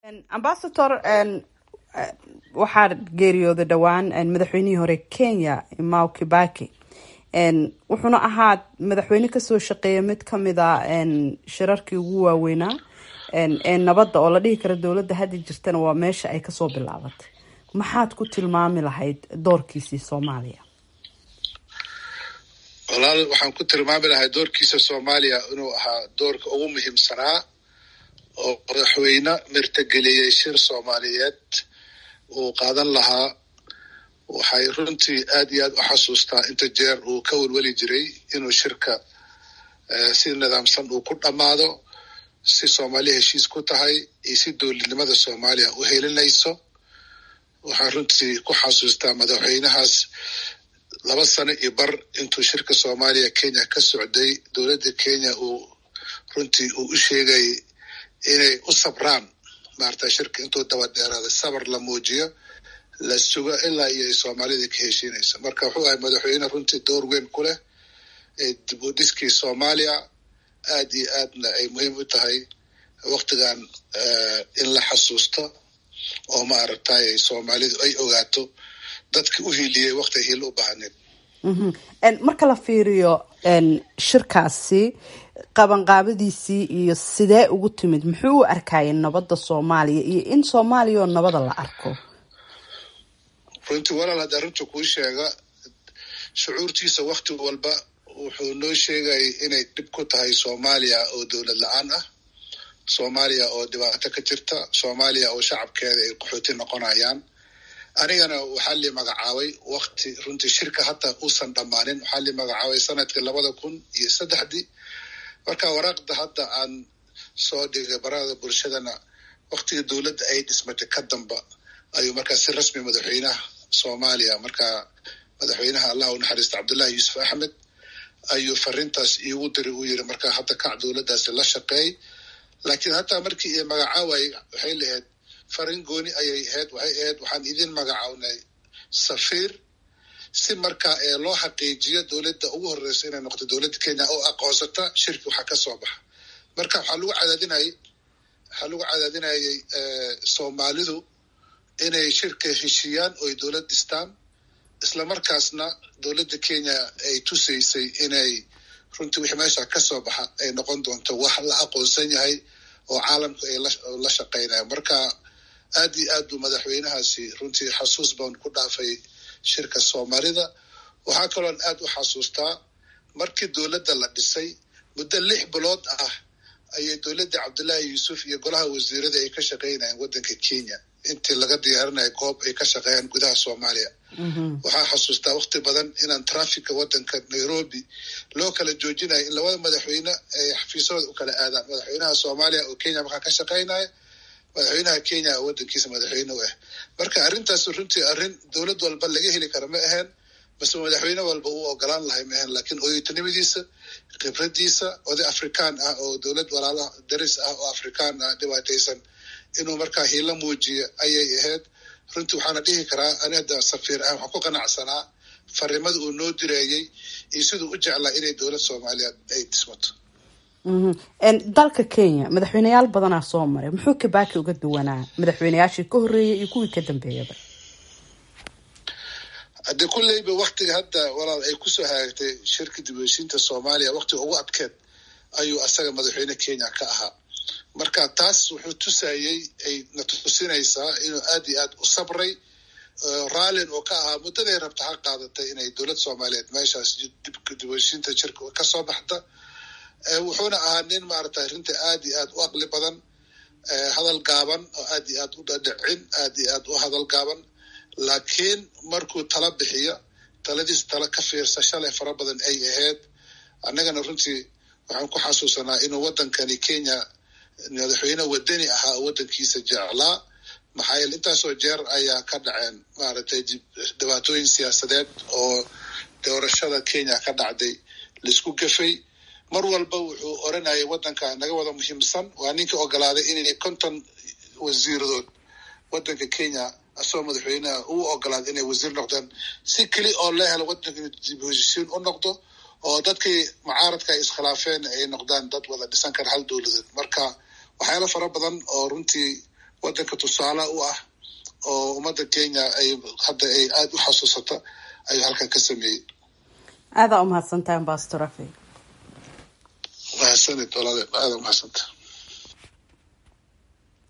ambasador waxaa geeriyooday dhowaan madaxweynihii hore kenya mau kibaki wuxuuna ahaa madaxweyne kasoo shaqeeya mid kamid a shirarkii ugu waaweynaa ee nabadda oo la dhihi karo dowladda hadda jirtana waa meesha ay kasoo bilaabatay maxaad ku tilmaami lahayd doorkiisii soomaaliya walaal waxaan ku tilmaami lahay doorkiisa soomaaliya inuu ahaa doorka ugu muhiimsanaa oo madaxweyne mirtageliyey shir soomaaliyeed uu qaadan lahaa waxay runtii aad iyo aad u xasuustaa inta jeer uu ka welweli jiray inuu shirka si nidaamsan uu ku dhammaado si soomaaliya heshiis ku tahay iyo si dowladnimada soomaaliya u helinayso waxaan runtii ku xasuustaa madaxweynahaas laba sano iyo bar intuu shirka soomaaliya kenya ka socday dowladda kenya uu runtii uu u sheegay inay u sabraan maarata shirka intuu daba dheeraaday sabar la muujiyo la sugo ilaa iyo ay soomaalida ka heshiinayso marka wuxuu ahay madaxweyne runtii door weyn ku leh ee dib u dhiskii soomaaliya aad iyo aadna ay muhiim u tahay waktigan in la xasuusto oo maaragtay soomaalidu ay ogaato dadki u hiiliyey wakti hiil u baahneed marka la fiiriyo shirkaasi qabanqaabadiisii iyo sidee ugu timid muxuu u arkayay nabadda soomaaliya iyo in soomaaliya oo nabada la arko runtii walaal hadda arrinta kuu sheega shucuurtiisa wakti walba wuxuu noo sheegayay inay dhib ku tahay soomaaliya oo dowlad la-aan ah soomaaliya oo dhibaato ka jirta soomaaliya oo shacabkeeda ay qaxooti noqonayaan anigana waxaa li magacaabay wakti runtii shirka hataa uusan dhammaanin waxaa li magacaabay sanadkii labada kun iyo saddexdii marka waraaqda hadda aan soo dhigay barada bulshadana waktigii dowladda ay dhismatay ka damba ayuu markaa si rasmi madaxweynaha soomaaliya markaa madaxweynaha allah u naxariista cabdullahi yuusuf axmed ayuu fariintaas iigu diri uu yiri markaa hadda kac dowladdaasi la shaqeey laakiin hataa markii i magacaaway waxay lahayd farin gooni ayay ahayd waxay ahayd waxaan idin magacawnay safiir si markaa ee loo xaqiijiyo dowladda ugu horeysa inay noqoto dowladda kenya oo aqoonsata shirki waxa ka soo baxa marka waxaa lagu cadaadinayay waxaa lagu cadaadinayay soomaalidu inay shirka heshiiyaan oo ay dowlad dhistaan isla markaasna dowladda kenya ay tusaysay inay runtii wixii meesha ka soo baxa ay noqon doonto wax la aqoonsan yahay oo caalamku ay la shaqaynaya marka aad iyo aad buu madaxweynahaasi runtii xasuus baan ku dhaafay shirka soomaalida waxaa kaloon aad u xasuustaa markii dowladda la dhisay muddo lix bilood ah ayay dowladda cabdullaahi yuusuf iyo golaha wasiirada ay ka shaqaynayeen waddanka kenya intii laga diyaarinaya goob ay ka shaqeeyaan gudaha soomaaliya waxaa xasuustaa wakti badan inaan trafficka waddanka nairobi loo kala joojinayo in labada madaxweyne ay xafiisyahooda u kala aadaan madaxweynaha soomaaliya oo kenya markaa ka shaqaynaya madaxweynaha kenya oo waddankiisa madaxweyne u ah marka arrintaas runtii arrin dowlad walba laga heli kara ma ahaen base madaxweyne walba uu ogolaan lahay ma ahaen laakiin oyotanimadiisa khibradiisa oday afrikaan ah oo dowlad walaalaha daris ah oo afrikaan ah dhibaataysan inuu markaa hiilo muujiyo ayay ahayd runtii waxaana dhihi karaa ani hadda safiir ah waxaan ku qanacsanaa farimada uu noo direeyey iyo siduu u jeclaa inay dowlad soomaaliyeed ay dhismato dalka kenya madaxweyneyaal badanaa soo maray muxuu kibaki uga duwanaa madaxweyneyaashii ka horreeyay iyo kuwii ka dambeeyaba haddii kulleyba waktiga hadda walaal ay kusoo hagaagtay shirka dib heshiinta soomaaliya waktiga ugu adkeed ayuu asaga madaxweyne kenya ka ahaa marka taas wuxuu tusayey ay na tusinaysaa inuu aad iyo aad u sabray raallin uu ka ahaa muddaday rabta ha qaadatay inay dowlad soomaaliyeed meeshaas dib heshiinta shirka kasoo baxda wuxuuna ahaa nin maaragtay arrinta aad iyo aad u aqli badan hadal gaaban oo aad iyo aad u dhadhicin aad iyo aad u hadal gaaban laakiin markuu tala bixiyo taladiisa tala ka fiirsasho leh fara badan ay ahayd annagana runtii waxaan ku xasuusanaa inuu waddankani kenya madaxweyne wadani ahaa oo waddankiisa jeclaa maxaa yeele intaasoo jeer ayaa ka dhaceen maaragtay dhibaatooyin siyaasadeed oo doorashada kenya ka dhacday laisku gafay mar walba wuxuu oranayay waddanka naga wada muhiimsan waa ninkii ogolaaday inay konton wasiiradood waddanka kenya asagoo madaxweyneha uu ogolaaday inay wasiir noqdaan si keli oo la helo waddanka dib heshiisiin u noqdo oo dadkii mucaaradka ay iskhilaafeen ay noqdaan dad wada dhisan kara hal dowladeed marka waxyaalo fara badan oo runtii wadanka tusaale u ah oo ummadda kenya ay hadda ay aada u xasuusata ayuu halkan ka sameeyey aadaa umahadsantahay ambastor afi mahadsanid walaale aada umahadsantaha